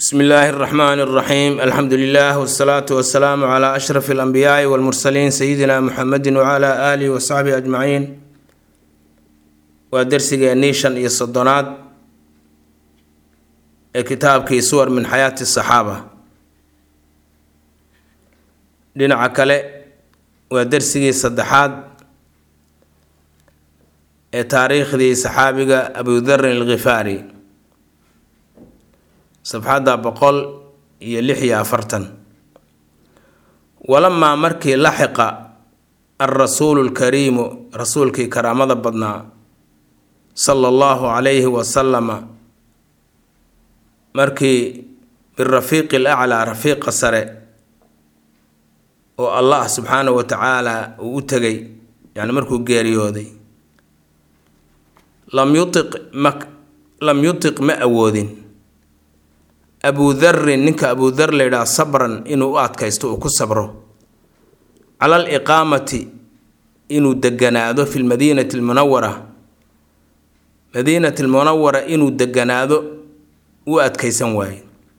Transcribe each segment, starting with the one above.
bsmi illaahi اraxmaan اraxiim alxamdu lilah wsalaatu wasalaamu cla ashraf اlanbiyaai wاlmursaliin sayidina muxamedi wcla alihi wasaxbihi ajmaciin waa dersigeennii shan iyo soddonaad ee kitaabkii suwar min xayaati saxaaba dhinaca kale waa dersigii saddexaad ee taariikhdii saxaabiga abudarin alkhifaari safxadda boqol iyo lix iyo afartan walamaa markii laxiqa alrasuulu lkariimu rasuulkii karaamada badnaa sala allahu calayhi wasalama markii birafiiqi alaclaa rafiiqa sare oo allah subxaanahu wa tacaala uu u tegay yani markuu geeriyooday lam yutiq ma lam yutiq ma awoodin abudarin ninka abudar layidhaha sabran inuu u adkaysto uu ku sabro cala aliqaamati inuu deganaado fi lmadiinati almunawara madiinati almunawara inuu deganaado u adkaysan waaye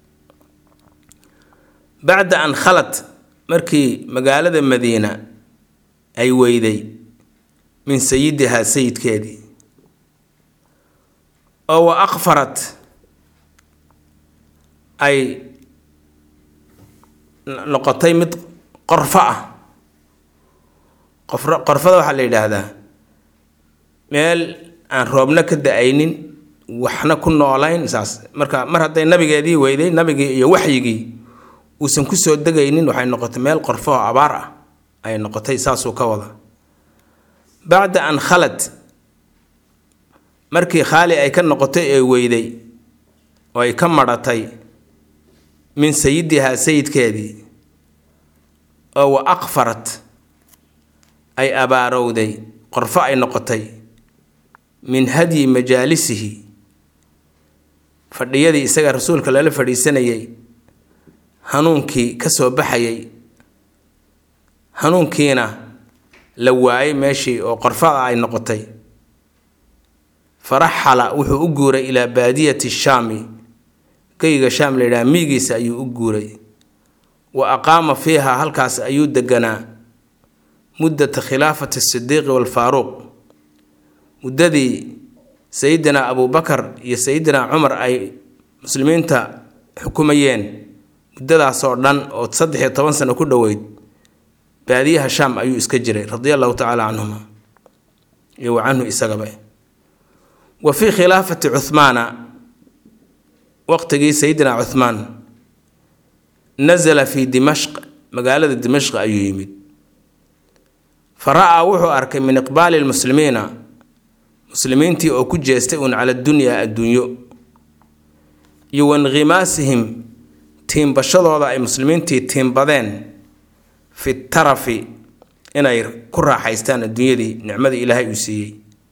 bacda an khalat markii magaalada madiina ay weyday min sayidihaa sayidkeedii oo wa aqfarat ay noqotay mid qorfo ah qof qorfada waxaa la yidhaahdaa meel aan roobna ka da-aynin waxna ku noolayn saas marka mar hadday nabigeedii weyday nabigii iyo waxyigii uusan kusoo degaynin waxay noqotay meel qorfo oo abaar ah ay noqotay saasuu ka wada bacda an khalad markii khaali ay ka noqotay ee weyday oo ay ka madhatay min sayidihaa sayidkeedii oo wa aqfarat ay abaarowday qorfo ay noqotay min hadyi majaalisihi fadhiyadii isaga rasuulka lala fadhiisanayay hanuunkii ka soo baxayay hanuunkiina la waayay meeshii oo qorfada ay noqotay faraxala wuxuu u guuray ilaa baadiyati shaami geyga shaam la yidhaha miigiisa ayuu u guuray wa aqaama fiiha halkaas ayuu deganaa muddata khilaafati sidiiqi waalfaaruuq muddadii sayidina abubakar iyo sayidina cumar ay muslimiinta xukumayeen muddadaasoo dhan oo saddex iyo toban sano ku dhoweyd baadiyaha shaam ayuu iska jiray radia allahu tacaala canhuma iyo wa canhu isagaba wa fii khilaafati cuhmaana waqtigii sayidina cuhmaan nasala fii dimashq magaalada dimashq ayuu yimid fa ra-aa wuxuu arkay min iqbaali lmuslimiina muslimiintii oo ku jeestay uun cala dunyaa adduunyo iyo wainqimaasihim tiimbashadooda ay muslimiintii tiimbadeen fi tarafi inay ku raaxaystaan adduunyadii nicmadii ilaahay uu siiyey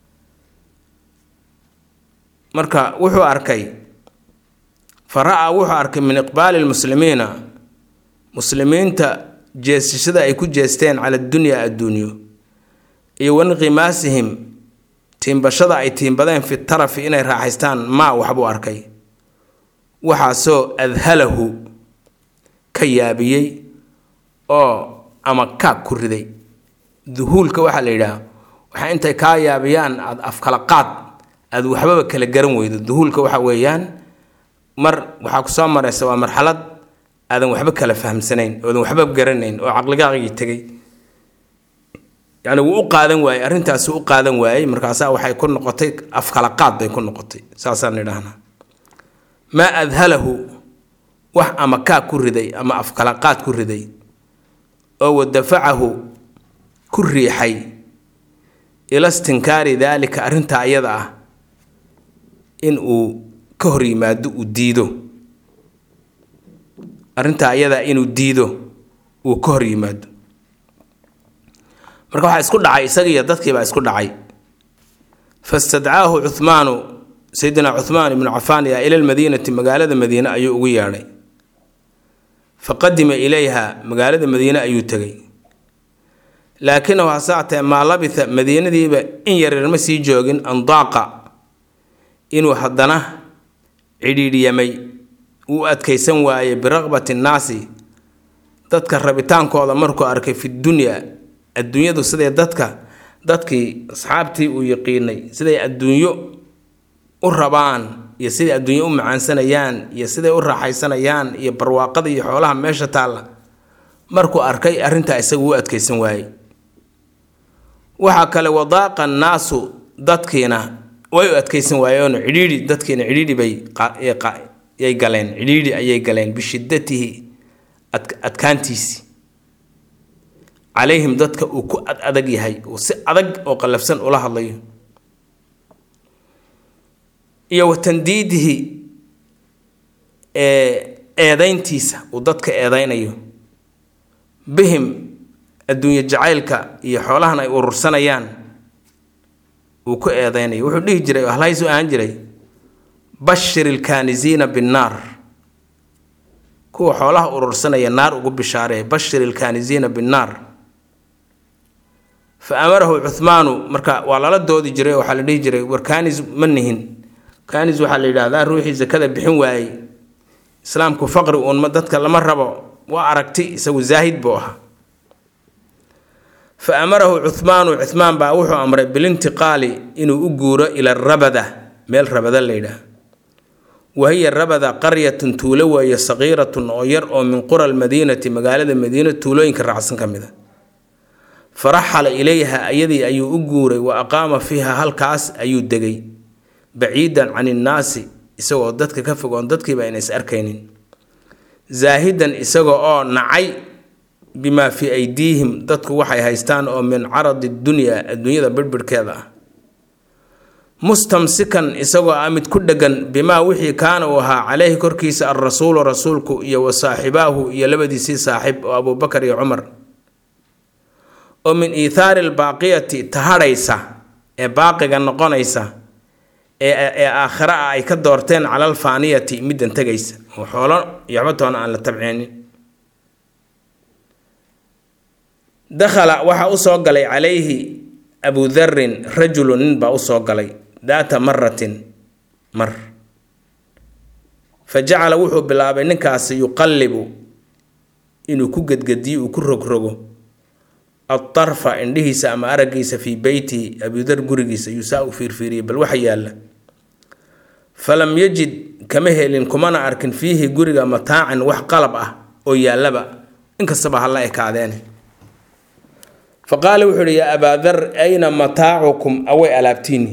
marka wuxuu arkay fa ra-aa wuxuu arkay min iqbaali lmuslimiina muslimiinta jeesashada ay ku jeesteen cala dunyaa adduunyo iyo wainqimaasihim tiimbashada ay tiimbadeen fi tarafi inay raaxaystaan maa waxbuu arkay waxaasoo adhalahu ka yaabiyey oo ama kaag ku riday duhuulka waxaa la yidhaah waxaa intay kaa yaabiyaan aada afkala qaad aada waxbaba kala garan weydo duhuulka waxa weeyaan mar waxaa ku soo maraysa waa marxalad aadan waxba kala fahamsanayn oodan waxba garanayn oo caqligaaqigii tegay yani wuu u qaadan waayey arrintaasi u qaadan waayey markaasaa waxay ku noqotay afkala qaad bay ku noqotay saasaan idhahnaa maa adhalahu wax ama kaag ku riday ama afkala qaad ku riday oo wadafacahu ku riixay ila stinkaari daalika arrintaa ayada ah in uu ka hor yimaado uu diido arrintaa ayadaa inuu diido uu ka hor yimaado marka waxaa isku dhacay isagiiyo dadkiibaa isku dhacay fastadcaahu cuhmaanu sayidina cuhmaan ibnu cafaan yaa ila lmadiinati magaalada madiine ayuu ugu yeedhay fa qadima ilayha magaalada madiine ayuu tegay laakinahu hasaatee maa labitha madiinadiiba in yaryar ma sii joogin andaaqa inuu haddana cidhiidhyamay uu adkaysan waayey biraqbati nnaasi dadka rabitaankooda markuu arkay fi dunyaa adduunyadu siday dadka dadkii asxaabtii uu yaqiinay siday adduunyo u rabaan iyo siday adduunyo u macaansanayaan iyo siday u raaxaysanayaan iyo barwaaqada iyo xoolaha meesha taalla markuu arkay arrintaa isagu u adkaysan waayey waxaa kale wadaaqa annaasu dadkiina way u adkaysan waayeenoo cidhiidhi dadkiina cidhiidhi bay yay galeen cidhiidhi ayay galeen bishiddatihi adkaantiisi calayhim dadka uu ku ad adag yahay uu si adag oo qallafsan ula hadlayo iyo wa tandiidihi eedayntiisa uu dadka eedaynayo bihim adduunye jacaylka iyo xoolahan ay urursanayaan uu ku eedaynayo wuxuu dhihi jiray halhaysu ahaan jiray bashir ilkaanisiina binnaar kuwa xoolaha urursanaya naar ugu bishaaree bashir ilkaanisiina binnaar fa amarahu cuhmaanu marka waa lala doodi jiray waxaa la dhihi jiray war kaanis ma nihin kaanis waxaa la yidhaahdaa ruuxii sakada bixin waayey islaamku faqri uunma dadka lama rabo waa aragti isagu zaahid buu ahaa fa amarahu cuhmaanu cuhmaan baa wuxuu amray bilintiqaali inuu u guuro ila rabada meel rabada la yidhaah wahiya rabada qaryatun tuulo weeye saqiiratun oo yar oo min qura almadiinati magaalada madiina tuulooyinka raacsan ka mid a faraxala ilayha ayadii ayuu u guuray wa aqaama fiiha halkaas ayuu degay baciidan can innaasi isagoo dadka ka fogoon dadkiiba ayna is arkaynin zaahidan isaga oo nacay bimaa fii aydiihim dadku waxay haystaan oo min caradi dunyaa adduunyada birbirhkeeda ah mustamsikan isagoo ah mid ku dhegan bimaa wixii kaana uu ahaa caleyhi korkiisa alrasuulu rasuulku iyo wa saaxibaahu iyo labadiisii saaxib oo abuubakar iyo cumar oo min iithaari albaaqiyati tahadhaysa ee baaqiga noqonaysa ee aakhira ah ay ka doorteen cala alfaaniyati middan tegaysa oo xoolo iyo waxba toona aan la tabceenin dakhala waxaa usoo galay calayhi abudarin rajulu nin baa usoo galay daata maratin mar fa jacala wuxuu bilaabay ninkaasi yuqallibu inuu ku gedgediyo uu ku rogrogo adarfa indhihiisa ama araggiisa fii beyti abudar gurigiisa ayuu saa u fiirfiiriyey bal waxa yaalla falam yajid kama helin kumana arkin fiihi guriga mataacan wax qalab ah oo yaallaba inkastaba hala ekaadeene fa qaala wuxuu ihi yaa abaadar ayna mataacukum away alaabtiini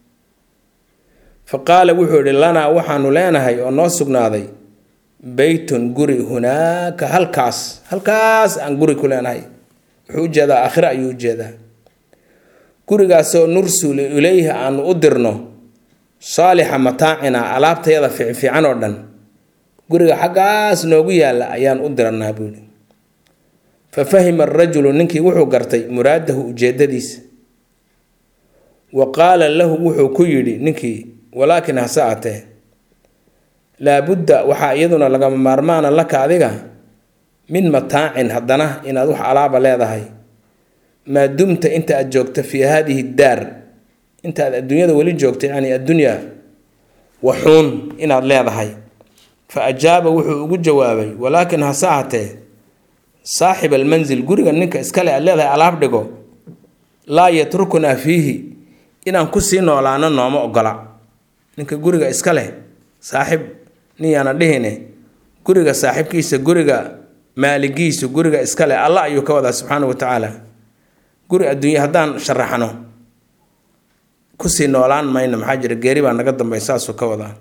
fa qaala wuxuu ihi lanaa waxaanu leenahay oo noo sugnaaday beytun guri hunaaka halkaas halkaas aan guri ku leenahay wuxuu ujeedaa aakhire ayuu ujeedaa gurigaasoo nursulu ilayhi aanu u dirno saalixa mataacina alaabtayada fiicfiican oo dhan guriga xaggaas noogu yaalla ayaan u diranaa buuhi fa fahima arajulu ninkii wuxuu gartay muraadahu ujeedadiisa wa qaala lahu wuxuu ku yidhi ninkii walaakin hase atee laabudda waxaa iyaduna lagama maarmaana laka adiga min mataacin haddana inaad wax alaaba leedahay maa dumta inta aad joogto fii haadihi daar inta aad adduunyada weli joogto yacni addunyaa waxuun inaad leedahay fa ajaaba wuxuu ugu jawaabay walaakin hase ahatee saaxib almansil guriga ninka iskale aad leedahay alaab dhigo laa yatrukunaa fiihi inaan kusii noolaano nooma ogola ninka guriga iska leh saaxib nin yaana dhihine guriga saaxibkiisa guriga maaligiisu guriga iskale alla ayuu ka wadaa subxaana wa tacaala guri adduunye haddaan sharaxno kusii noolaan mayno maxaa jira geeri baa naga dambay saasuu ka wadaa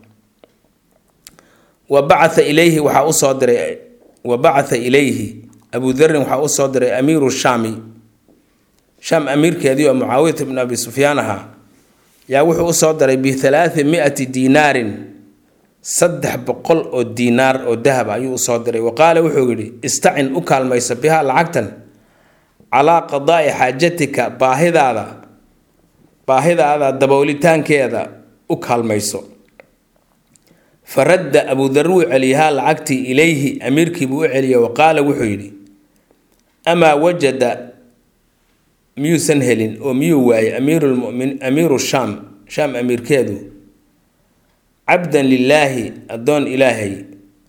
wa bacatha ilayhi waxaa usoo diray wa bacatha ilayhi abudarin waxaa usoo diray amiiru shaami shaam amiirkeedii oo mucaawiyat ibn abi sufyaan ahaa yaa wuxuu usoo diray bihalaati mi-ati diinaarin saddex boqol oo diinaar oo dahab ayuu usoo diray wa qaala wuxuu yidhi istacin u kaalmayso bihaa lacagtan calaa qadaa'i xaajatika baahidaada baahidaada daboolitaankeeda u kaalmayso fa radda abudar wuu celiyahaa lacagtii ilayhi amiirkiibuu u celiyay wa qaala wuxuu yidhi amaa wajada miyuusan helin oo miyuu waayay amiirulmumin amiiru shaam shaam amiirkeedu cabdan lilaahi addoon ilaahay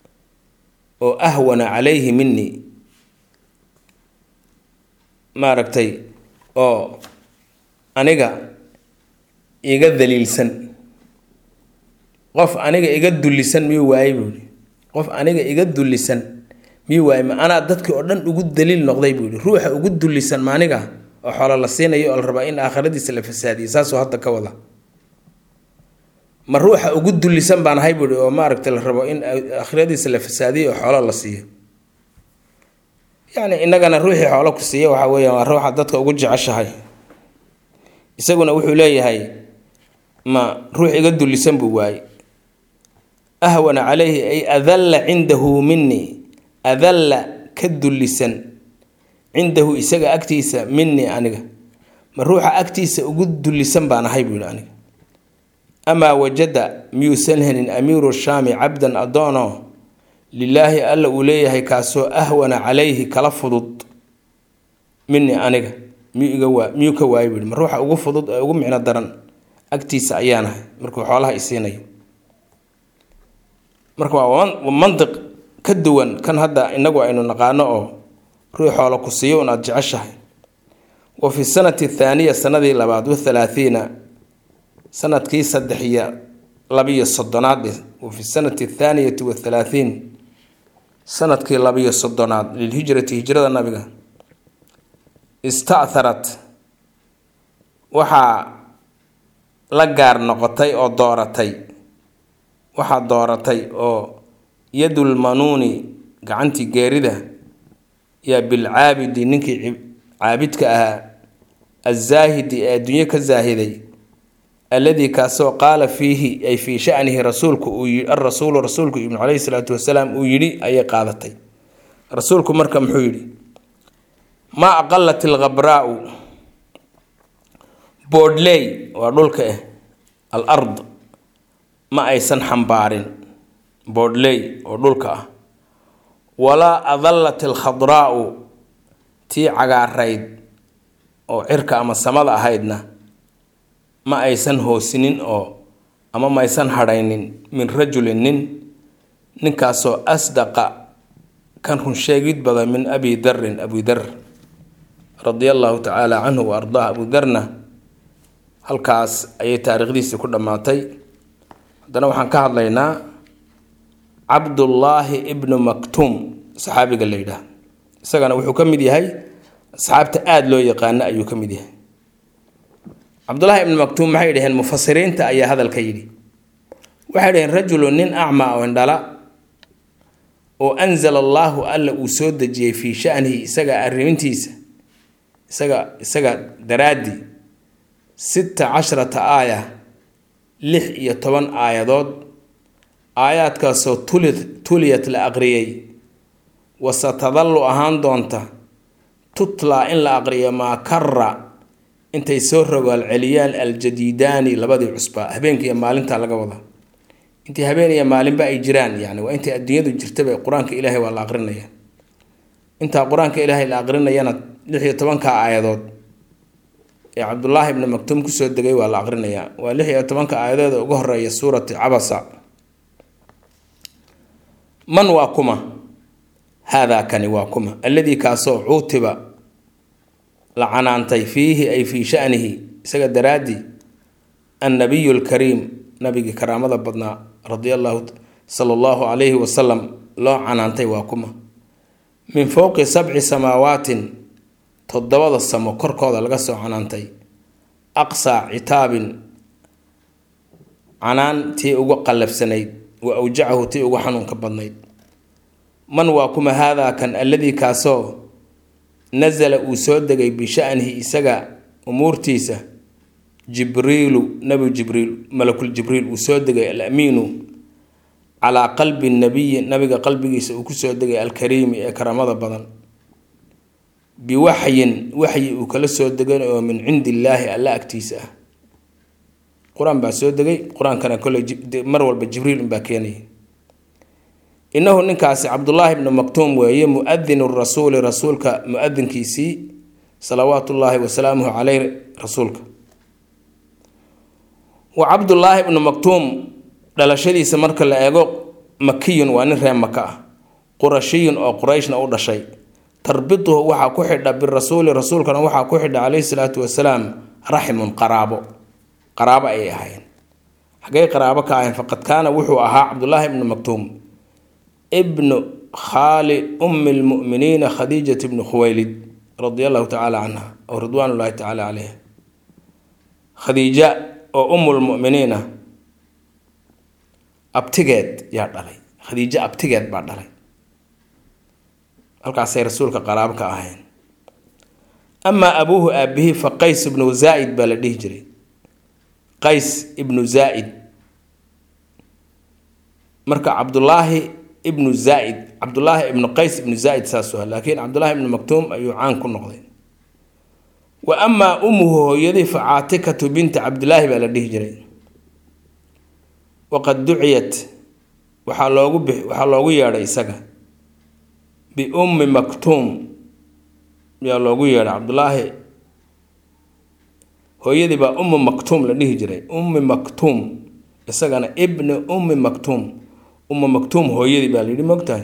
oo ahwana calayhi minii maaragtay oo aniga iga daliilsan qof aniga iga dullisan miyuu waayey buuhi qof aniga iga dullisan miyuu waayey ma anaa dadkii oo dhan ugu daliil noqday buu yihi ruuxa ugu dullisan ma aniga oo xoolo la siinayo oo la rabaa in aakhiradiisa la fasaadiyo saasuu hadda ka wada ma ruuxa ugu dullisan baan ahay buuhi oo maaragtay la rabo in aakhiradiisa la fasaadiyo oo xoolo la siiyo yacni innagana ruuxii xoolo ku siiya waxaa weeyaan waa ruuxa dadka ugu jeceshahay isaguna wuxuu leeyahay ma ruux iga dullisan buu waayey ahwana calayhi ay adalla cindahu minii adalla ka dullisan cindahu isaga agtiisa minii aniga ma ruuxa agtiisa ugu dullisan baan ahay buu yihi aniga amaa wajada miyuusan helin amiiru shaami cabdan addoono lilaahi alla uu leeyahay kaasoo ahwana calayhi kala fudud minii aniga miyuu iga waa miyuu ka waayay buuhi ma ruuxa ugu fudud ee ugu micno daran agtiisa ayaanahay markuu xoolaha isiinayo marka waa mandiq ka duwan kan hadda inagu aynu naqaano oo ruux xoolo ku siiyo un aada jeceshahay wa fi sanati athaaniya sanadii labaad wathalaathiina sanadkii saddex iyo labiyo soddonaad wa fi sanati athaaniyati wathalaathiin sanadkii labiyo soddonaad lilhijrati hijrada nabiga ista'tharat waxaa la gaar noqotay oo dooratay waxaa dooratay oo yadul manuuni gacantii geerida yaa bilcaabidi ninkii caabidka ahaa azaahidi ee adduunye ka zaahiday alladii kaasoo qaala fiihi ay fii shanihi rasuulku uu arasuulu rasuulku ibnu caleyhi salaatu wasalaam uu yidhi ayay qaadatay rasuulku marka muxuu yidhi maa aqalat alkhabraau boodhley waa dhulka ah al ard ma aysan xambaarin boodhley oo dhulka ah walaa adallat alkhadraa'u tii cagaarayd oo cirka ama samada ahaydna ma aysan hoosinin oo ama ma aysan hadhaynin min rajulin nin ninkaasoo asdaqa kan runsheegid badan min abi darin abi dar radia allahu tacaala canhu wa ardaah abu darna halkaas ayay taariikhdiisii ku dhammaatay haddana waxaan ka hadlaynaa cabdullaahi ibnu maktuum saxaabiga la yidhaah isagana wuxuu ka mid yahay asxaabta aada loo yaqaano ayuu ka mid yahay cabdullaahi ibnu maktuum maxay dhaheen mufasiriinta ayaa hadalka yidhi waxay dhaheen rajulu nin acmaa oo indhala oo anzala allaahu alla uu soo dejiyey fii shanihi isaga arrimintiisa isaga isaga daraaddii sita casharata aaya lix iyo toban aayadood aayaadkaasoo tuli tuliyat la aqriyey wasatadallu ahaan doonta tutlaa in la aqriyo maa kara intay soo rogaal celiyaan aljadiidaani labadii cusbaa habeenka iyo maalinta laga wada intii habeen iyo maalinba ay jiraan yani waa intay adduunyadu jirtaba qur-aanka ilaahay waa la aqrinaya intaa qur-aanka ilaahay la aqrinayana lix iyo tobanka aayadood ee cabdullaahi ibnu maktuum kusoo degay waa la aqrinayaa waa lix iyo tobanka aayadood uga horeeya suurati cabasa man waa kuma haadaa kani waa kuma alladii kaasoo cuutiba la canaantay fiihi ay fii shanihi isaga daraaddii annabiyu lkariim nabigii karaamada badnaa radia allahu sala allahu calayhi wasalam loo canaantay waa kuma min fowqi sabci samaawaatin toddobada samo korkooda laga soo canaantay aqsaa citaabin canaan tii ugu qallafsanayd wa awjacahu tii ugu xanuunka badnayd man waa kuma haadaa kan alladii kaasoo nasala uu soo degay bishanihi isaga umuurtiisa jibriilu nabi jibriil malakul jibriil uu soo degay alamiinu calaa qalbi nabiyi nabiga qalbigiisa uu kusoo degay alkariimi ee karamada badan biwaxyin waxyi uu kala soo degay oo min cindi illaahi alla agtiisa ah qur-aan baa soo degay qur-aankana kolley mar walba jibriil unbaa keenaya innahu ninkaasi cabdullaahi bnu maktuum weeye muadinu rasuuli rasuulka muadinkiisii salawaatu ullaahi wasalaamuhu caleyh rasuulka wa cabdullaahi bnu maktuum dhalashadiisa marka la eego makiyun waa nin reer maka ah qurashiyun oo qurayshna u dhashay tarbituhu waxaa ku xidha birasuuli rasuulkana waxaa ku xidha caleyhi salaatu wasalaam raximun qaraabo qaraabo ayay ahaayeen xaggay qaraabo ka ahayn faqad kaana wuxuu ahaa cabdullaahi ibnu maktuum ibnu khaali ummi lmu'miniina khadiijat ibnu khuwaylid radia allahu tacaala canha oo ridwaan ullahi tacaala caleyha khadiija oo ummulmu'miniina abtigeed yaa dhalay khadiijo abtigeed baa dhalay halkaasay rasuulka qaraabo ka ahayn amaa abuuhu aabihii fa qays ibnu zaa-id baa la dhihi jiray qays ibnu zaa-id marka cabdullaahi ibnu zaa-id cabdullaahi ibnu qays ibnu zaa-id saasuu aha laakiin cabdullaahi ibnu maktuum ayuu caan ku noqday wa amaa ummuhu hooyadii fa caatikatu binta cabdilaahi baa la dhihi jiray waqad duciyat waxaa loogu bix waxaa loogu yeedhay isaga biummi maktuum yaa loogu yeedhay cabdullaahi hooyadii baa ummu maktuum la dhihi jiray ummi maktuum isagana ibni ummi maktuum ummu maktuum hooyadii baa layidhi mogtahay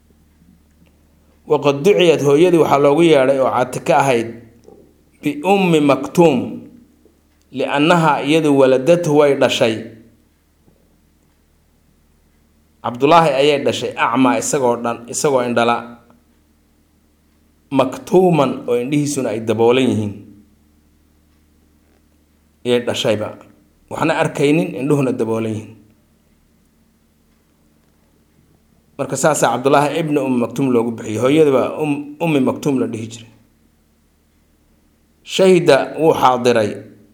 waqad duciyat hooyadii waxaa loogu yeedhay oo caatiko ahayd biummi maktuum liannaha iyadu waladatu way dhashay cabdulaahi ayay dhashay acmaa isagoo dhan isagoo indhala maktuuman oo indhihiisuna ay daboolan yihiin ayay dhashayba waxna arkaynin indhuhuna daboolan yihiin marka saasaa cabdulaahi ibni ummi maktuum loogu bixiyay hooyadaba ummi maktuum la dhihi jiray shahida wuu xaadiray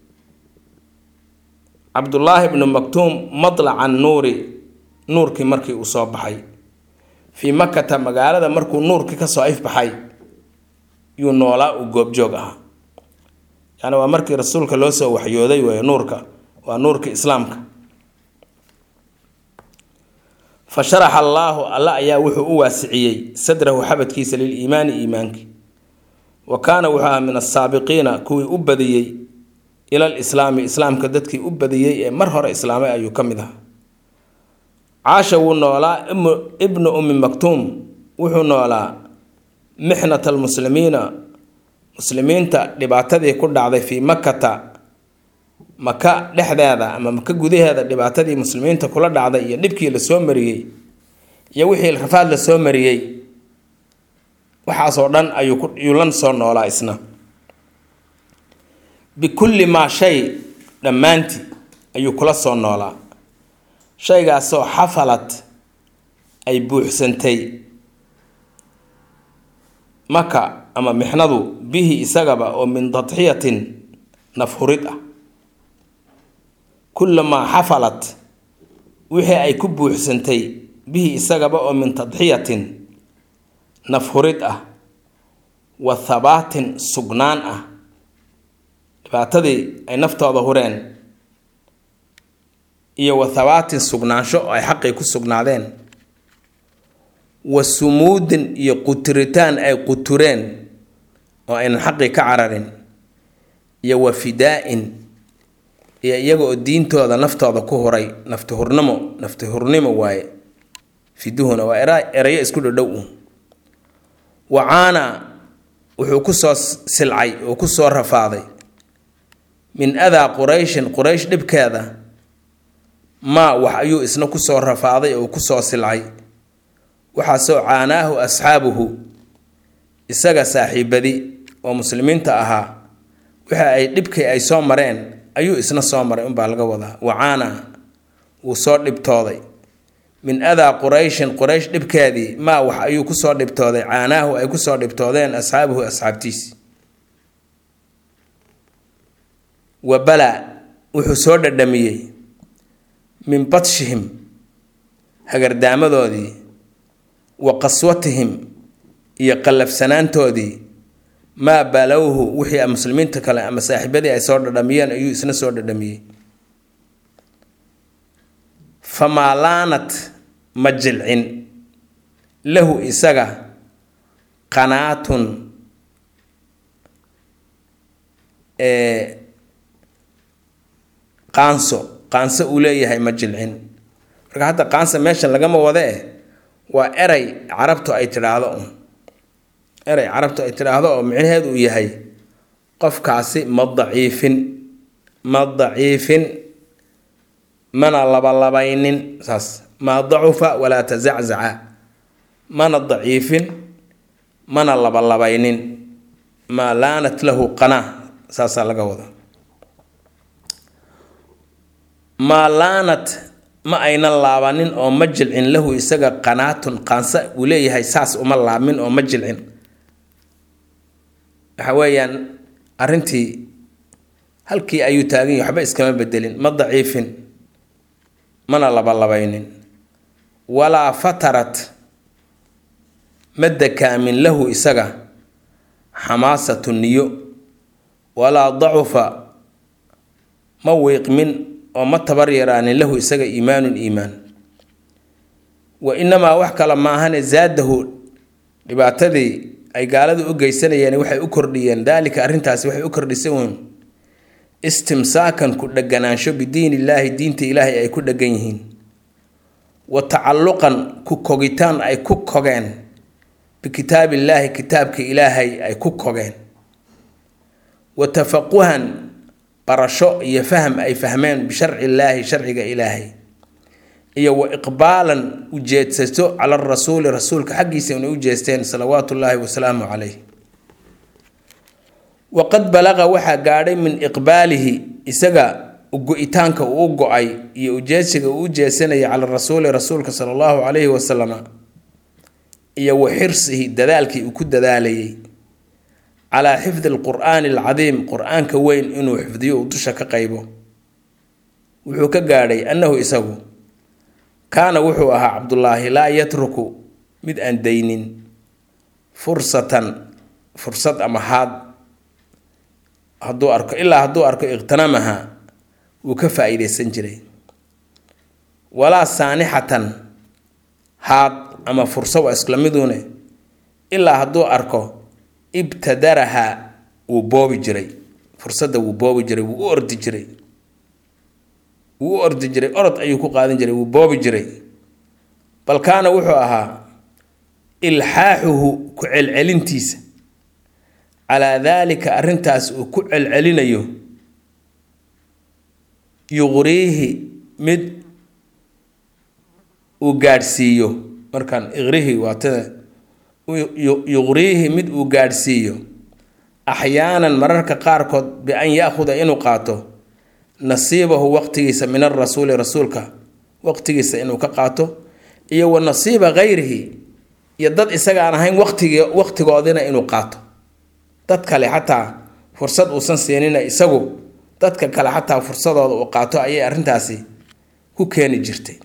cabdullaahi ibnu maktuum matlaca nuuri nuurkii markii uu soo baxay fii makata magaalada markuu nuurkii kasoo ifbaxay yuu noolaa uu goobjoog ahaa yani waa markii rasuulka loo soo waxyooday wey nuurka waa nuurka islaamka fa sharaxa allaahu alla ayaa wuxuu u waasiciyey sadrahu xabadkiisa liliimaani iimaankii wa kaana wuxuu ahaa min asaabiqiina kuwii u badiyey ilal islaami islaamka dadkii u badiyey ee mar hore islaamay ayuu ka mid ahaa caasha wuu noolaa ibnu ummi maktuum wuxuu noolaa mixnat almuslimiina muslimiinta dhibaatadii ku dhacday fii makata maka dhexdeeda ama maka gudaheeda dhibaatadii muslimiinta kula dhacday iyo dhibkii lasoo mariyey iyo wixii rafaad lasoo mariyey waxaasoo dhan ayuu lan soo noolaa isna bikulli maa shay dhammaantii ayuu kula soo noolaa shaygaasoo xafalad ay buuxsantay maka ama mixnadu bihi isagaba oo min tadxiyatin nafhurid ah kullamaa xafalad wixii ay ku buuxsantay bihi isagaba oo min tadxiyatin nafhurid ah wa thabaatin sugnaan ah dhibaatadii ay naftooda hureen iyo wa thabaatin sugnaansho oo ay xaqii ku sugnaadeen wa sumuudin iyo quturitaan ay qutureen oo aynan xaqii ka cararin iyo wa fidaa-in iyo iyaga oo diintooda naftooda ku huray nafti hurnimo nafti hurnimo waaye fiduhuna waa erayo isku dhadhow u wacaana wuxuu kusoo silcay oo kusoo rafaaday min adaa qurayshin quraysh dhibkeeda maa wax ayuu isna kusoo rafaaday oo kusoo silcay waxaasoo caanaahu asxaabuhu isaga saaxiibadi oo muslimiinta ahaa waxa ay dhibkii ay soo mareen ayuu isna soo maray unbaa laga wadaa wacaana wuu soo dhibtooday min adaa qurayshin quraysh dhibkeedii maa wax ayuu kusoo dhibtooday caanaahu ay kusoo dhibtoodeen asxaabuhu asxaabtiisi wa balaa wuxuu soo dhadhamiyey min badshihim hagardaamadoodii wa qaswatihim iyo qallafsanaantoodii maa balowhu wixii muslimiinta kale ama saaxiibadii ay soo dhadhamiyeen ayuu isna soo dhadhamiyey famaa laanat ma jilcin lahu isaga qanaatun qaanso qaanso uu leeyahay ma jilcin marka hadda qaansa meeshan lagama wada eh waa eray carabtu ay tidhaahdo un eray carabtu ay tidhaahdo oo micnaheedu uu yahay qofkaasi ma daciifin ma daciifin mana labalabaynin saas maa dacufa walaa tazaczaca mana daciifin mana labalabaynin maa laanat lahu qanaa saasaa laga wada maa laanat ma aynan laabanin oo ma jilcin lahu isaga qanaatun qaansa uu leeyahay saas uma laabmin oo ma jilcin waxa weeyaan arrintii halkii ayuu taagan yahay waxba iskama bedelin ma daciifin mana labalabaynin walaa fatarat ma dakaamin lahu isaga xamaasatu niyo walaa dacufa ma wiiqmin oo ma tabar yaraanin lahu isaga iimaanun iimaan wa inamaa wax kale maahane zaadahu dhibaatadii ay gaaladu u geysanayeen waxay u kordhiyeen daalika arrintaasi waxay u kordhisay uun istimsaakan ku dheganaansho bidiin illaahi diinta ilaahay ay ku dhegan yihiin wa tacalluqan ku kogitaan ay ku kogeen bikitaabillaahi kitaabka ilaahay ay ku kogeen wa tafaquhan barasho iyo faham ay fahmeen bisharci illaahi sharciga ilaahay iyo wa iqbaalan ujeedsato cala rasuuli rasuulka xaggiisa inay u jeesteen salawaatu ullaahi wasalaamu caleyh waqad balaqa waxaa gaadhay min iqbaalihi isaga go-itaanka uu go-ay iyo ujeedsiga uu u jeesanayay cala rasuuli rasuulka sala allahu calayhi wasalama iyo wa xirsihi dadaalkii uu ku dadaalayay calaa xifdi alqur'aani alcadiim qur-aanka weyn inuu xifdiyo uu dusha ka qaybo wuxuu ka gaadhay annahu isagu kaana wuxuu ahaa cabdullaahi laa yatruku mid aan daynin fursatan fursad ama haad hadduu arko ilaa hadduu arko iqhtanamaha wuu ka faa-iideysan jiray walaa saanixatan haad ama furso waa isla miduune ilaa hadduu arko ibtadaraha wuu boobi jiray fursadda wuu boobi jiray wuu u ordi jiray wuu u ordi jiray orod ayuu ku qaadan jiray wuu boobi jiray bal kaana wuxuu ahaa ilxaaxuhu ku celcelintiisa calaa daalika arrintaas uu ku celcelinayo yuqriihi mid uu gaadhsiiyo markaan iqrihi waatada yuqriihi mid uu gaadhsiiyo axyaanan mararka qaarkood bi-an ya-khuda inuu qaato nasiibahu waqtigiisa min arasuuli rasuulka waqtigiisa inuu ka qaato iyo wa nasiiba kayrihi iyo dad isagaan ahayn waqtigi waqtigoodina inuu qaato dad kale xataa fursad uusan siinina isagu dadka kale xataa fursadooda uu qaato ayay arrintaasi ku keeni jirtay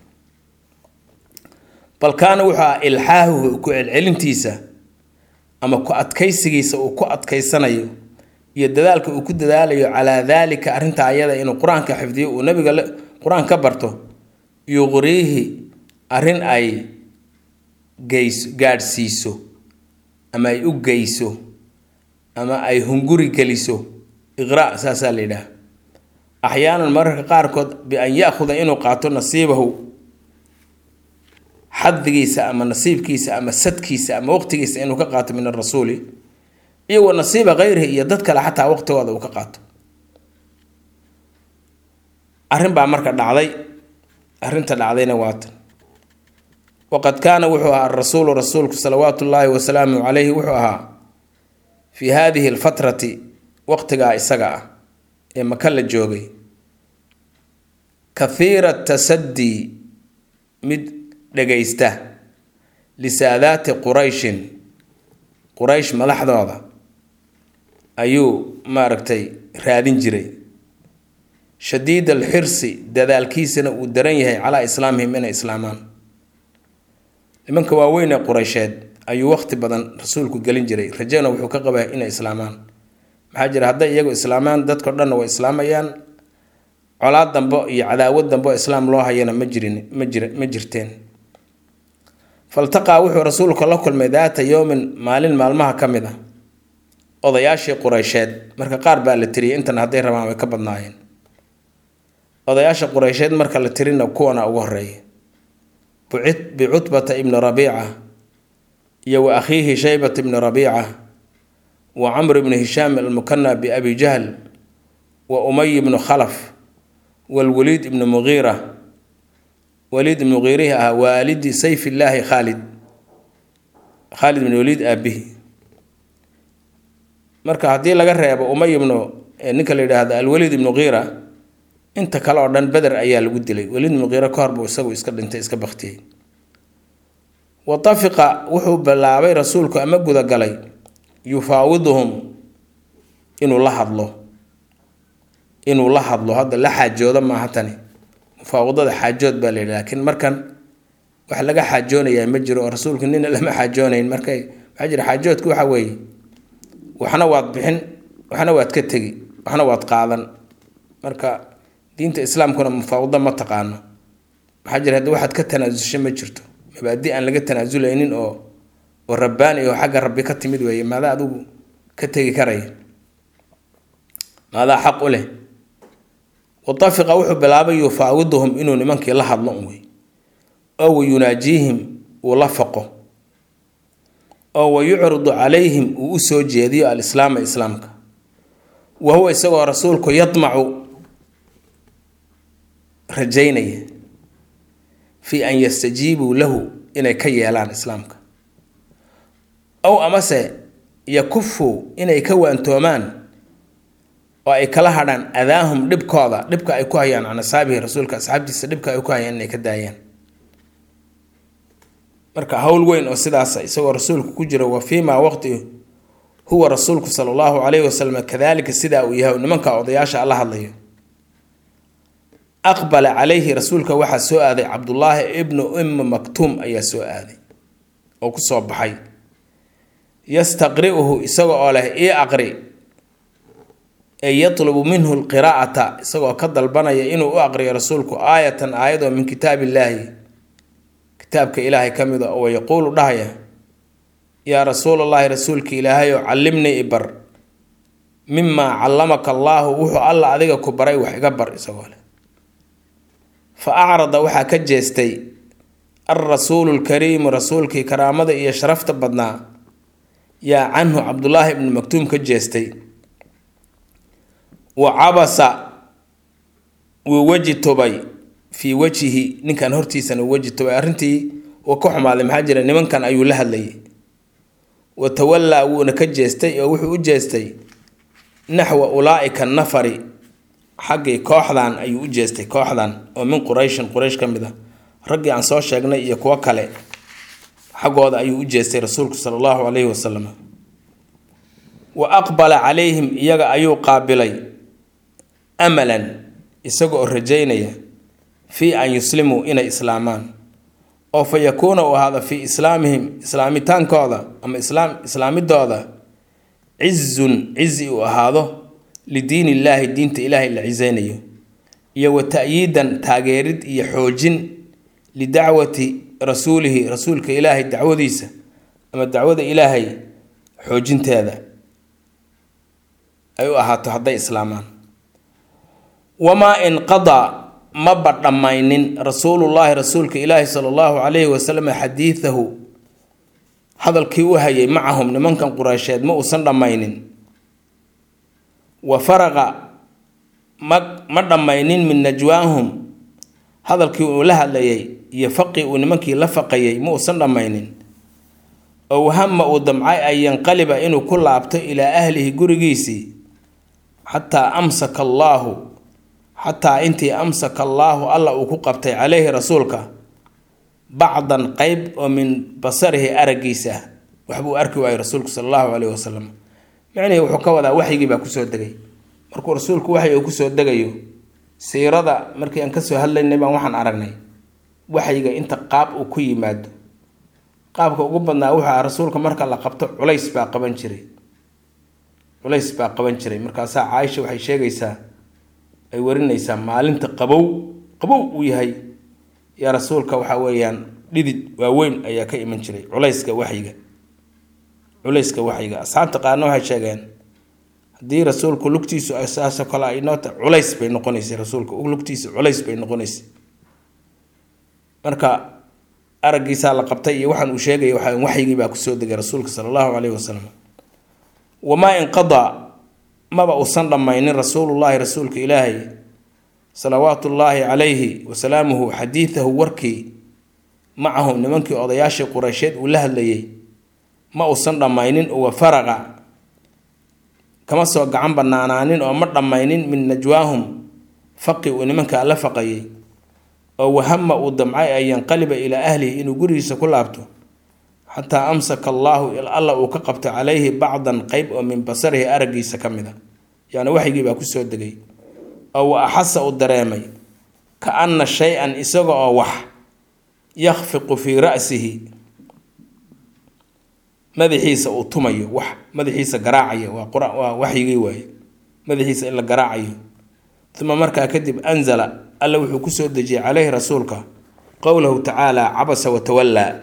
bal kaana wuxuu ah ilxaahuhu ku celcelintiisa ama ku adkaysigiisa uu ku adkaysanayo iyo dadaalka uu ku dadaalayo calaa daalika arrintaa ayada inuu qur-aanka xifdiyo uu nabiga qur-aan ka barto yuqriihi arrin ay geys gaadhsiiso ama ay u geyso ama ay hunguri geliso iqra saasaa la yidhaah axyaanan mararka qaarkood bi-an ya-khuda inuu qaato nasiibahu xadigiisa ama nasiibkiisa ama sadkiisa ama waqtigiisa inuu ka qaato min arasuuli iyo wa nasiiba kayrihi iyo dad kale xataa waqtigooda uu ka qaato arrin baa marka dhacday arrinta dhacdayna waatan waqad kaana wuxuu ahaa arasuulu rasuulku salawaatu ullaahi wasalaamu calayhi wuxuu ahaa fii haadihi alfatrati waqtigaa isaga ah ee maka la joogay kathiira tasadii mid dhagaysta lisaadaati qurayshin quraysh madaxdooda ayuu maaragtay raadin jiray shadiid alxirsi dadaalkiisana uu daran yahay calaa islaamihim inay islaamaan nimanka waaweyn ee qureysheed ayuu waqti badan rasuulku gelin jiray rajana wuxuu ka qabaa inay islaamaan maxaa jira hadday iyagu islaamaan dadkao dhanna way islaamayaan colaad dambo iyo cadaawad dambo islaam loo hayana ma jirin ma jir ma jirteen faltaqaa wuxuu rasuulku la kulmay daata yowmin maalin maalmaha ka mid a odayaashii qureysheed marka qaar baa la tiriyay intan hadday rabaan way ka badnaayeen odayaasha qureysheed marka la tirina kuwana ugu horeeya bicutbata ibni rabiica iyo wa akhiihi shaybata ibni rabiica wa camr ibni hishaam almukana biabi jahl wa umay ibnu khalaf walwaliid ibni mugiira waliid ibni mugiirihi ah waalidi sayf illaahi khaalid khaalid ibn waliid aabihi marka haddii laga reebo umay ibnu ninka la yidhaahdo alwaliid ibnu qiira inta kale oo dhan beder ayaa lagu dilay waliid ibnu qiira ka hor buu isagu iska dhintay iska baktiyey watafiqa wuxuu bilaabay rasuulku ama gudagalay yufaawiduhum inuu la hadlo inuu la hadlo hadda la xaajoodo maaha tani mufaawadada xaajood baa la yidhi laakiin markan wax laga xaajoonayaa ma jiro oo rasuulku nina lama xaajoonayn markay waxaa jira xaajoodku waxa weeye waxna waad bixin waxna waad ka tegi waxna waad qaadan marka diinta islaamkuna mufaawado ma taqaano maxaa jira haddi waxaad ka tanaasusho ma jirto mabaadi aan laga tanaasuleynin oo oo rabbaani oo xagga rabbi ka timid weeye maadaa adigu ka tegi karaya maadaa xaq u leh watafiqa wuxuu bilaabay yufaawiduhum inuu nimankii la hadlo un wey oo wa yunaajiihim uu la faqo oo wa yucridu calayhim uu usoo jeediyo alislaama islaamka wa huwa isagoo rasuulku yadmacu rajaynaya fii an yastajiibuu lahu inay ka yeelaan islaamka ow amase yakufuu inay ka waantoomaan oo ay kala hadhaan adaahum dhibkooda dhibka ay ku hayaan can asxaabihi rasuulka asxaabtiisa dhibka ay ku hayaan inay ka daayaan marka howl weyn oo sidaasa isagoo rasuulku ku jira wa fii maa waqti huwa rasuulku sala allahu calayhi wasalam kadalika sidaa uu yahay nimanka odayaasha alla hadlayo aqbala calayhi rasuulka waxaa soo aaday cabdullaahi ibnu ummi maktuum ayaa soo aaday oo kusoo baxay yastaqri'uhu isaga oo leh ii aqri ee yatlubu minhu lqiraa'ata isagoo ka dalbanaya inuu u aqriyo rasuulku aayatan aayadoo min kitaab illaahi kitaabka ilaahay ka mid a oo yaquulu dhahaya yaa rasuulallaahi rasuulka ilaahay oo callimnii ibar mimaa callamaka allaahu wuxuu alla adiga ku baray wax iga bar isagoo leh fa acrada waxaa ka jeestay alrasuulu lkariimu rasuulkii karaamada iyo sharafta badnaa yaa canhu cabdullaahi ibnu maktuum ka jeestay wa cabasa wuu weji tubay fii wajhihi ninkan hortiisana weji tubay arrintii uu ka xumaaday maxaa jira nimankan ayuu la hadlayay wa tawallaa wuuna ka jeestay oo wuxuu u jeestay naxwa ulaa'ika nafari xaggii kooxdan ayuu u jeestay kooxdan oo min qurayshin quraysh ka mid ah raggii aan soo sheegnay iyo kuwo kale xaggooda ayuu u jeestay rasuulku sala allahu calayhi wasalam wa aqbala calayhim iyaga ayuu qaabilay amalan isaga oo rajaynaya fii an yuslimuu inay islaamaan oo fa yakuuna uu ahaado fii islaamihim islaamitaankooda ama islaam islaamidooda cizun cizi uu ahaado lidiin illaahi diinta ilaahay la ciseynayo iyo wa ta'yiidan taageerid iyo xoojin lidacwati rasuulihi rasuulka ilaahay dacwadiisa ama dacwada ilaahay xoojinteeda ay u ahaato hadday islaamaan wamaa inqadaa maba dhammaynin rasuulullaahi rasuulka ilaahi sala allahu calayhi wasalam xadiidahu hadalkii u hayay macahum nimankan qureysheed ma uusan dhammaynin wa faraqa ma ma dhammaynin min najwaahum hadalkii uu la hadlayay iyo faqii uu nimankii la faqayay ma uusan dhammaynin oo wahama uu damcay an yanqaliba inuu ku laabto ilaa ahlihi gurigiisii xataa amsaka allaahu xataa intii amsaka allaahu alla uu ku qabtay caleyhi rasuulka bacdan qeyb oo min basarihi araggiisa ah waxbuu arki waayay rasuulku sala allahu caleyhi wasalam micnihii wuxuu ka wadaa waxyigii baa kusoo degay markuu rasuulku waxyi uu kusoo degayo siirada markii aan kasoo hadlaynay baan waxaan aragnay waxyiga inta qaab uu ku yimaado qaabka ugu badnaa wuxuu aha rasuulka marka la qabto culays baa qaban jiray culays baa qaban jiray markaasaa caaisha waxay sheegaysaa ay warinaysaa maalinta qabow qabow uu yahay yaa rasuulka waxa weeyaan dhidid waaweyn ayaa ka iman jiray culayska waxyiga culayska waxyiga asxaabta qaarna waxay sheegeen haddii rasuulku lugtiisu saasoo kale ay noota culays bay noqonaysay rasuulka lugtiisu culays bay noqonaysay marka araggiisaa la qabtay iyo waxaan uu sheegaya waxa waxyigii baa kusoo degay rasuulka sala allahu caleyhi wasalam wamaa inqadaa maba uusan dhammaynin rasuulullaahi rasuulka ilaahay salawaatu ullaahi calayhi wasalaamuhu xadiidahu warkii macahum nimankii odayaashii qureysheed uu la hadlayay ma uusan dhammaynin uwa faraqa kama soo gacan banaanaanin oo ma dhammaynin min najwaahum faqi uu nimankaa la faqayay oo wahama uu damcay an yanqaliba ilaa ahlihi inuu gurigiisa ku laabto xataa amsaka allaahu alla uu ka qabto calayhi bacdan qeyb oo min basarihi araggiisa ka mid a yacni waxygii baa kusoo degay oo wa axasa uu dareemay ka anna shay-an isaga oo wax yakfiqu fii ra'sihi madaxiisa uu tumayo wax madaxiisa garaacaya waa qur waa waxyigii waaye madaxiisa in la garaacayo uma markaa kadib anzala alla wuxuu kusoo dejiyey caleyhi rasuulka qowlahu tacaala cabasa watawallaa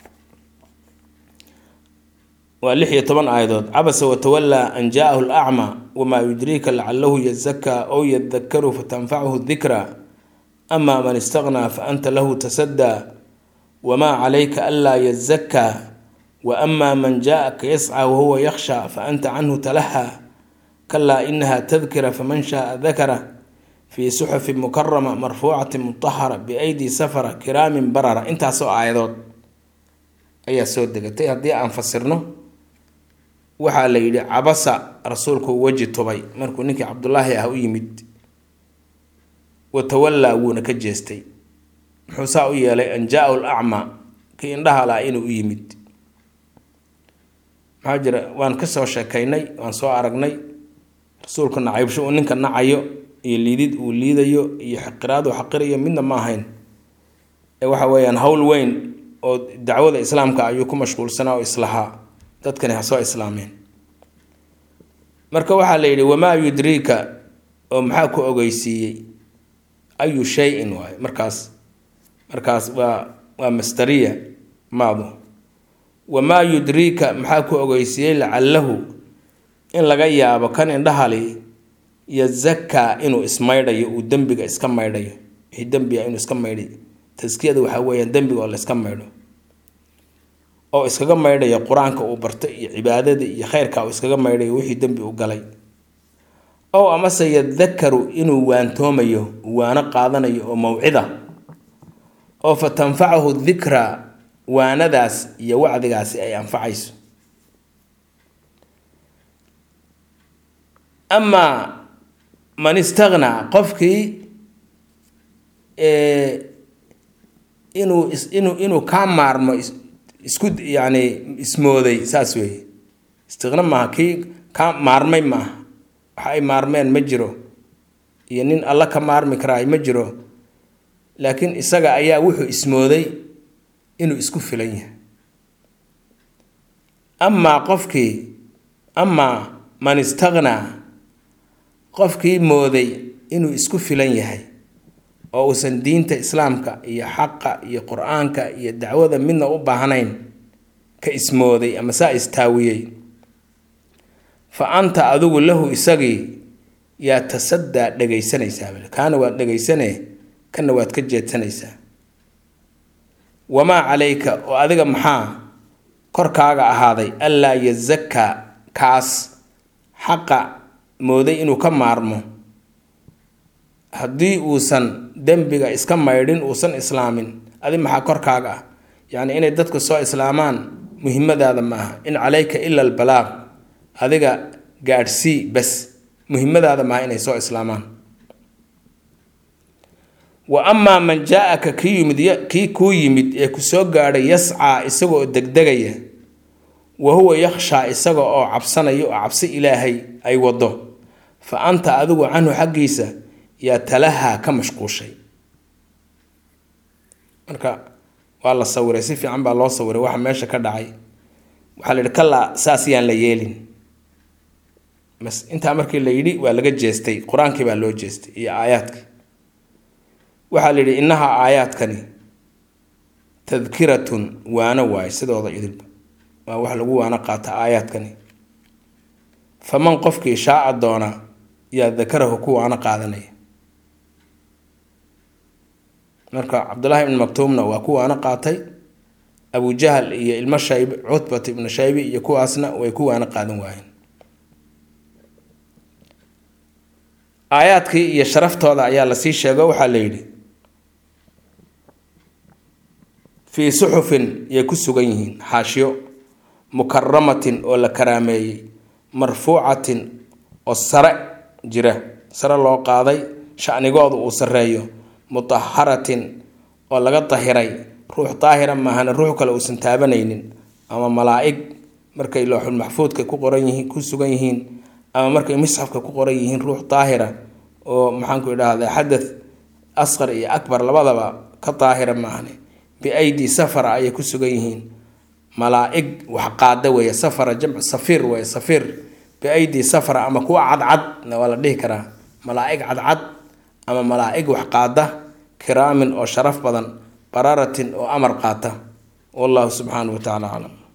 waa lix iyo toban aayadood cabasa watawallaa an jaahu lacma wamaa yudriika lacalahu yazakaa ow yadakaru fatanfachu dikra ama man istaqnaa fa anta lahu tasaddaa wamaa calayka anlaa yazakaa wa ama man jaaaka yascaa wahuwa yakhsha fa anta canhu talahaa kalaa inaha tadkira faman shaaa dakara fii suxufi mukarama marfuucati mutahara biaydi safara kiraamin barara intaasoo aayadood ayaa soo degatay haddii aan fasirno waxaa la yidhi cabasa rasuulku weji tubay markuu ninkii cabdulaahi ah u yimid watawallaa wuuna ka jeestay muxuu saa u yeelay an jaa-u lacma kii indhaha laha inuu u yimid maxaa jira waan kasoo sheekaynay waan soo aragnay rasuulku nacaybsho uu ninka nacayo iyo liidid uu liidayo iyo xaqiraad uu xaqirayo midna ma ahayn ee waxa weeyaan howl weyn oo dacwada islaamka ayuu ku mashquulsanaa oo islahaa dadkani ha soo islaameen marka waxaa la yidhi wamaa yudriika oo maxaa ku ogeysiiyey ayu shay-in waayo markaas markaas waa waa mastariya maadu wamaa yudriika maxaa ku ogeysiiyey lacalahu in laga yaabo kan indhahali yazakaa inuu ismaydhayo uu dembiga iska maydhayo wixii dembiga inuu iska maydhay taskiyada waxaa weeyaan dembiga oo la iska maydho oo iskaga maydhayo qur-aanka uu barto iyo cibaadada iyo kheyrka uu iskaga maydhayo wixii dembi u galay ow amase yadakaru inuu waantoomayo waano qaadanayo oo mawcida oo fa tanfacahu dikra waanadaas iyo wacdigaasi ay anfacayso amaa man istaqnaa qofkii inuu inuu inuu kaa maarmo isku yacni ismooday saas weeye istiqna maaha kii kaa maarmay maaha waxa ay maarmeen ma jiro iyo nin alla ka maarmi karaay ma jiro laakiin isaga ayaa wuxuu ismooday inuu isku filan yahay amaa qofkii amaa man istaqnaa qofkii mooday inuu isku filan yahay oo uusan diinta islaamka iyo xaqa iyo qur-aanka iyo dacwada midna u baahnayn ka ismooday ama saa istaawiyey fa anta adigu lahu isagii yaa tasaddaa dhegaysanaysaa kaana waad dhegaysanee kana waad ka jeedsanaysaa wamaa calayka oo adiga maxaa korkaaga ahaaday allaa yazakaa kaas xaqa mooday inuu ka maarmo haddii uusan dembiga iska maydhin uusan islaamin adi maxaa korkaaga ah yacni inay dadku soo islaamaan muhimmadaada ma aha in calayka ila albalaaq adiga gaadhsii bas muhimmadaada maaha inay soo islaamaan wa amaa man jaa-aka kii yimid kii kuu yimid ee ku soo gaadhay yascaa isagoo degdegaya wa huwa yakhshaa isaga oo cabsanaya oo cabsi ilaahay ay wado fa anta adigu canhu xaggiisa yaa talahaa ka mashquushay marka waa la sawiray si fiican baa loo sawiray waxa meesha ka dhacay waxaa la yidhi kalaa saas yaan la yeelin mas intaa markii la yidhi waa laga jeestay qur-aankii baa loo jeestay iyo aayaadkii waxaa la yidhi innaha aayaadkani tadkiratun waano waayo sidooda idilba waa wax lagu waano qaata aayaadkani faman qofkii shaaca doona yaa dakarahu ku waano qaadanaya marka cabdullaahi ibn maktuumna waa ku waano qaatay abujahal iyo ilmo shayb cutbat ibnu shaybi iyo kuwaasna way ku waana qaadan waayeen aayaadkii iyo sharaftooda ayaa lasii sheego waxaa la yidhi fii suxufin yay ku sugan yihiin xaashiyo mukaramatin oo la karaameeyey marfuucatin oo sare jira sare loo qaaday shanigooda uu sareeyo mutaharatin oo laga dahiray ruux daahira maahana ruux kale uusan taabanaynin ama malaa-ig markay looxul maxfuudka ku qoran yihiin ku sugan yihiin ama markay misxafka ku qoran yihiin ruux daahira oo maxaanku idhaahda xadath asqar iyo akbar labadaba ka daahira maahane biaydi safara ayay ku sugan yihiin malaa-ig wax qaada weeye safara jamcu safiir weeye safiir biaydi safara ama kuwa cadcadna waa la dhihi karaa malaa-ig cadcad ama malaa-ig wax qaada kiraamin oo sharaf badan bararatin oo amar qaata wallahu subxaanahu wa tacala aclam